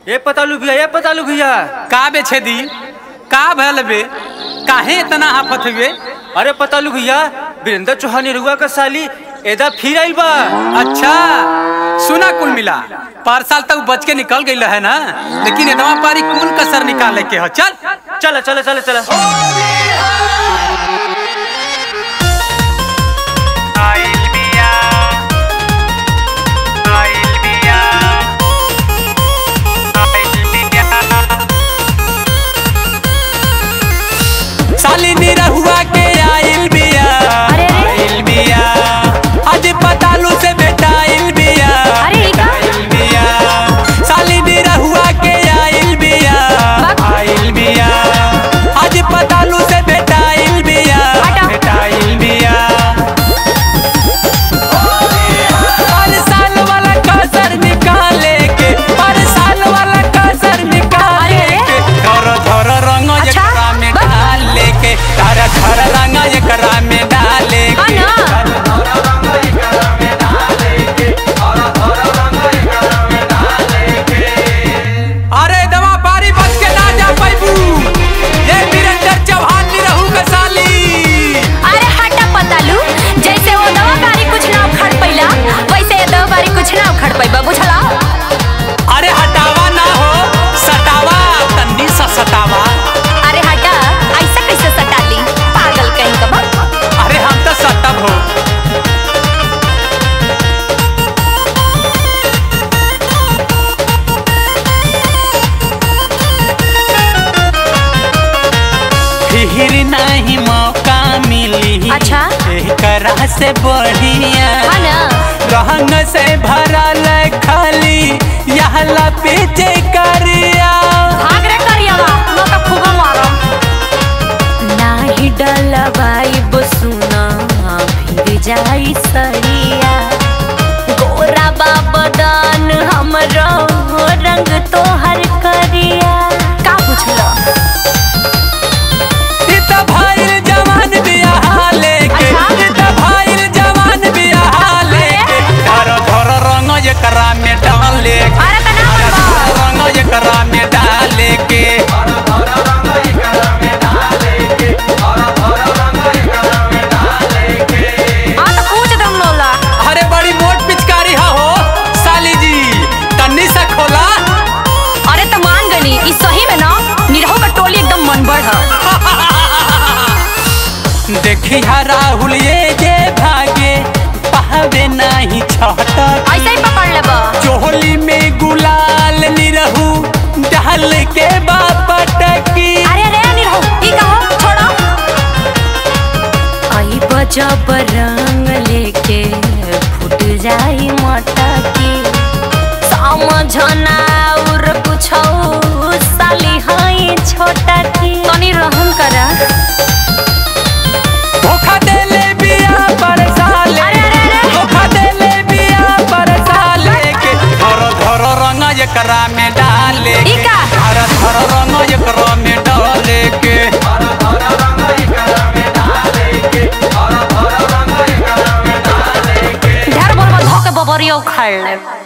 ए पतालू भैया ए पतालू भैया का बे छेदी का भयल बे काहे इतना आफत हुए अरे पतालू भैया वीरेंद्र चौहान रुआ का साली एदा फिर आइल बा अच्छा सुना कुल मिला पार साल तक बच के निकल गई है ना लेकिन इतना पारी कौन कसर निकाले के हो चल चला चला चला चला साली निरहुआ के आइल बिया अरे, अरे। आइल बिया आज पतालू से बेटा आइल बिया अरे, ई का? आइल बिया साली निरहुआ के आइल बिया बाप। आइल बिया आज पतालू से बेटा आइल बिया हटा। बेटा आइल बिया पर साल वाला कसर निकाले के पर साल वाला कसर निकाले अरे, के धर धर रंग अच्छा, एकरा में बस। डाले के धर धर रंग एकरा में डाले हाँ के ना। अरे दवा पारी बच के ना जा पैबू ये वीरेंद्र चौहान निरहू के साली अरे हटा पतालू जैसे वो दवा बारी कुछ ना उखड़ पैला वैसे ये दवा बारी कुछ ना उखड़ पैबा बुझला अरे हटावा ना हो सटावा तन्नी सा सटावा अरे हटा ऐसा कैसे सटाली पागल कहीं का बा अरे हम तो सटब हो फिर नहीं मौका मिली अच्छा। करा से बढ़िया हाँ ना रंग से भरल खाली यहला पीछे करिया भाग रे करियावा नो तो खूब मारो नाही डलवाई बसुना फिर जाई सरिया गोरा बाबदान हमरो रंग तोहर करिया का पूछलो इत भाईल जवान बियाह लेके अच्छा। इत भाईल जवान बियाह लेके धर धर रंग एकरा में डाले के अरे तना बनवा रंग एकरा में डाले के आ तो पूछ दम लोला अरे बड़ी मोट पिचकारी हा हो साली जी तन्नी सा खोला अरे तो मान गनी ई सही में ना निरहो का टोली एकदम मन बढ़ देखी हा राहुल ये जे भागे पावे नहीं छटक ऐसे ही पकड़ लेबा चोली में गुलाल निरहू डाल के बापटकी अरे अरे निरहो ई कहो छोड़ो आई बजब रंग लेके फूट जाई मटकी समझना और कुछ साली हाई छोटा की तनी रहम करा धोखा देले बिया पर साले अरे, अरे, अरे। धोखा देले बिया पर साले के धर धर रंग एकरा में डाले ई के का? धर धर रंग एकरा में डाले के ढेर बोल धोके बबरियो उखाड़ ले